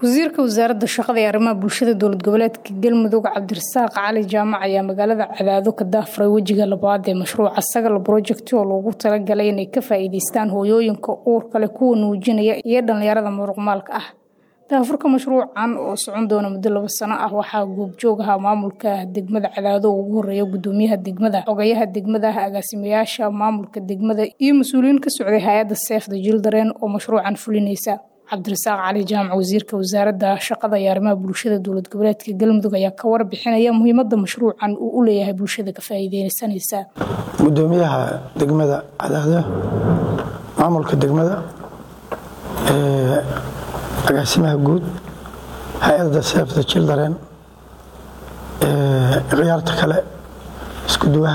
wasiirka wasaaradda shaqada ee arrimaha bulshada dowlad goboleedka galmudug cabdirasaaq cali jaamac ayaa magaalada cadaado ka daafuray wejiga labaad ee mashruuca sagal project oo loogu talagalay inay ka faa'iideystaan hooyooyinka uurka leh kuwa nuujinaya iyo dhallinyarada muruqmaalka ah daafurka mashruucan oo socon doona muddo laba sano ah waxaa goobjoog ahaa maamulka degmada cadaado oo ugu horeeya gudoomiyaha degmada xogayaha degmada agaasimayaasha maamulka degmada iyo mas-uuliyiin ka socday hay-adda seefda jildaren oo mashruucan fulinaysa cabdirasaaq cali jaamac wasiirka wasaaradda shaqada iyo arrimaha bulshada dowlad goboleedka galmudug ayaa ka warbixinaya muhiimadda mashruucan uu u leeyahay bulshada ka faa'iideysanaysa gudoomiyaha degmada cadaado maamulka degmada agaasimaha guud hay-adda seefda jildaren khiyaarta kale isku duwaha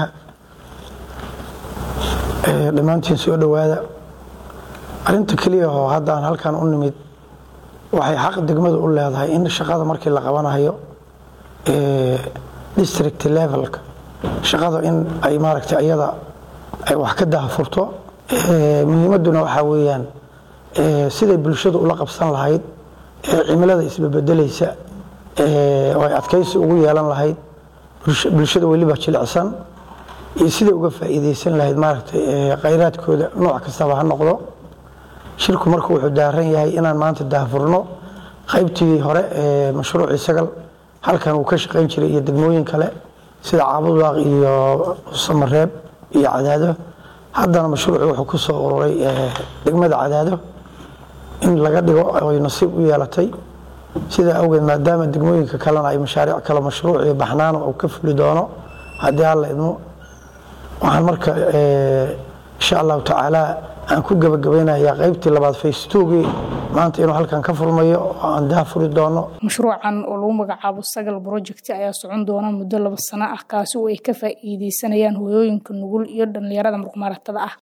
dhammaantiin soo dhowaada arinta keliya oo haddaan halkan u nimid waxay xaq degmadu u leedahay in shaqada markii la qabanayo district levelka shaqada in ay maaragtay iyada ay wax ka dahafurto muhiimadduna waxaa weeyaan siday bulshadu ula qabsan lahayd cimilada isbebedelaysa oo ay adkaysi ugu yeelan lahayd bulshada weliba jilicsan iyo siday uga faa'iideysan lahayd maaragtay khayraadkooda nooc kastaba ha noqdo shirku marku wuxuu daaran yahay inaan maanta daahfurno qaybtii hore ee mashruucii sagal halkan uu ka shaqayn jiray iyo degmooyin kale sida caabudaaq iyo samareeb iyo cadaado haddana mashruucu wuxuu ku soo ururay degmada cadaado in laga dhigo ay nasiib u yeelatay sidaa awgeed maadaama degmooyinka kalena ay mashaariic kale mashruucii baxnaano uu ka fuli doono haddii alla idmo waxaan marka insha allahu tacaala aan ku gebagabaynayaa qaybtii labaad faystogii maanta inuu halkan ka furmayo oo aan daafuri doono mashruucan oo lagu magacaabo sagal project ayaa socon doona muddo laba sano ah kaasi oo ay ka faa'iideysanayaan hooyooyinka nugul iyo dhallinyarada muruqmaaratada ah